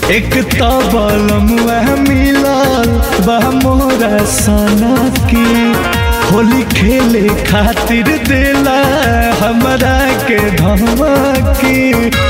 एक तो बलमुआ मिलल बा मोरा सना की होली खेले खातिर देला हमरा के धमकी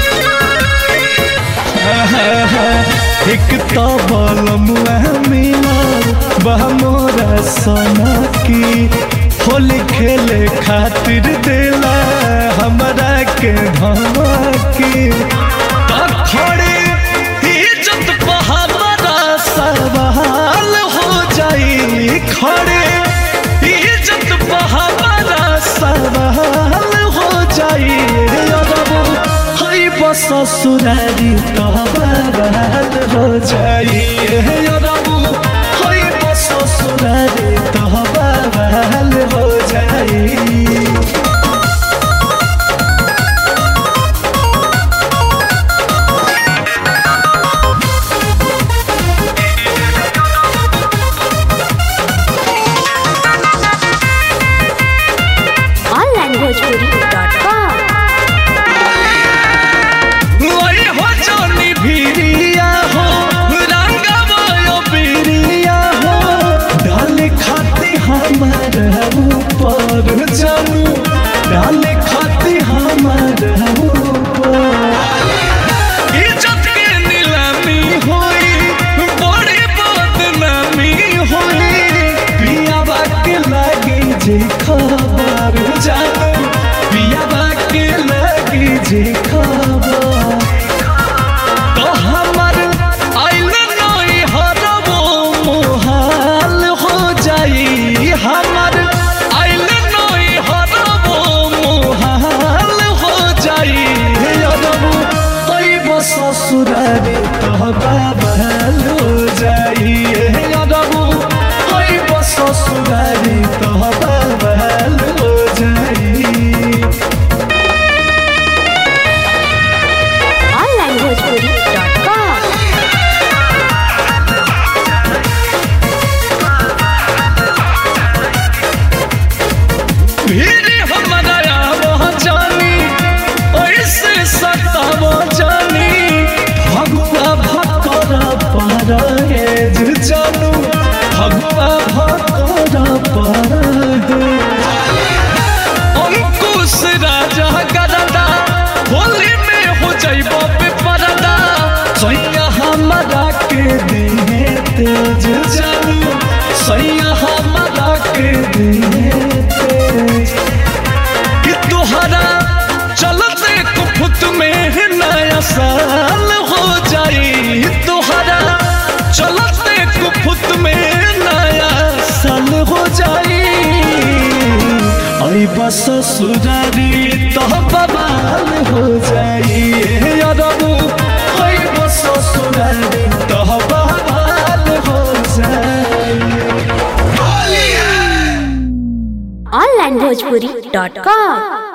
एक तो बलमुआ मिलल बा मोरा सना की होली खेले खातिर देला हमरा के धमकी तो खड़े इज्जत पे हमारा सवाल हो जाई खड़े इज्जत पे हमारा सवाल हो जाई अरबो हई बस ससुरारी तो बवाल हो जाई अरबो हई बस ससुरारी तो बवाल हो जाई onlinebhojpuri.com ओए हो जोनी भिरिया हो रंगवा बिरिया हो डाल खाती हमार ऊपर जानू डाल खाती हमार ऊपर इज्जत के नीलामी होई बड़ी बदनामी होई पिया के लागी जे खबर जानू पिया के लागी जे खबर तो हमर आइल नई हरबो मोहाल हो जाई हमर आइल नई हरबो मोहाल हो जाई अरबो तई बस ससुरारी तो बाबल हो जाई अरबो तई बस ससुरारी तो बाबल हो जाई onlinebhojpuri.com भीड़ हमारा वह जानी ऐसे सताव जानी भगवा भकर पर जानू भगवा भकर पर अंकुश राजा गरदा होली में हो जाइब बेपरदा सैया हमारा के दिहे तेज जानू सैया हमारा के दिहे तेज कि तुहरा चलते कुफुत में नया साल हो जाई तुहरा चलते कुफुत में नया साल हो जाई आई बस ससुरारी तो बवाल हो जाई अरबू आई बस ससुरारी तो बवाल हो जाई onlinebhojpuri.com